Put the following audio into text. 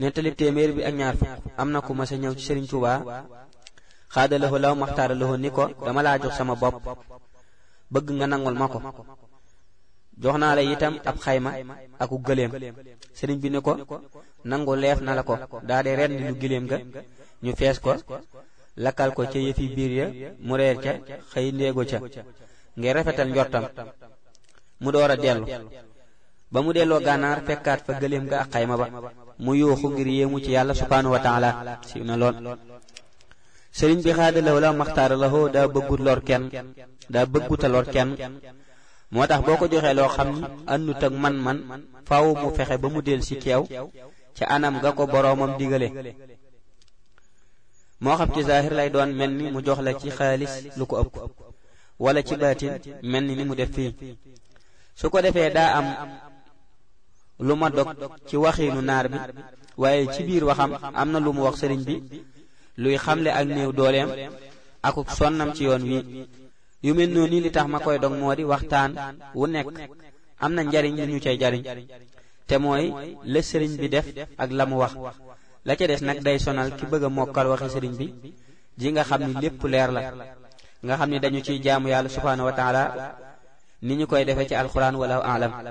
nettalib téeméer bi ak ñaar fukk am na ku ma sa ñëw ci Sëriñ Tuubaa xaadalahoo law maxtaaralahoo ni ko dama laa jox sama bopp bëgg nga nangul ma ko jox naa la itam ab xayma aku gëléem sëriñ bi ni ko nangu leef na la ko daa di rendi lu gëléem ga ñu fees ko lakkal ko ca yëfi biir ya mu reer ca xëy ndéego ca ngir rafetal njortam mu door a dellu ba mu delloo gànnaar fekkaat fa gëléem ga ak xayma ba mu yuuxu ngir yéemu ci yàlla subhaanahu wa taala siiw na lool sëriñ bi xaadalaw la maxtaara la hoo daa bëggut lor kenn daa bëgguta lor kenn moo tax boo ko joxee loo xam ni àndut ak man-man faaw mu fexe ba mu del si keew ca anam ga ko boroomam digale moo xam ci zaahir lay doon mel ni mu jox la ci xaalis lu ko ëpp wala ci baatin mel ni ni mu def fii su ko defee daa am lu ma dog ci waxiinu naar bi waaye ci biir waxam am na lu mu wax sëriñ bi luy xamle ak néew dooleem akuk sonnam ci yoon wi yu mel noonu li tax ma koy dog moo di waxtaan wu nekk am na njariñ lu ñu cay jariñ te mooy la sëriñ bi def ak la mu wax la ca des nag day sonal ki bëgg a mokkal waxi sëriñ bi ji nga xam ni lépp leer la nga xam ni dañu ciy jaamu yàlla subhaanahu wa taala ni ñu koy defee ci alxuraan wala alam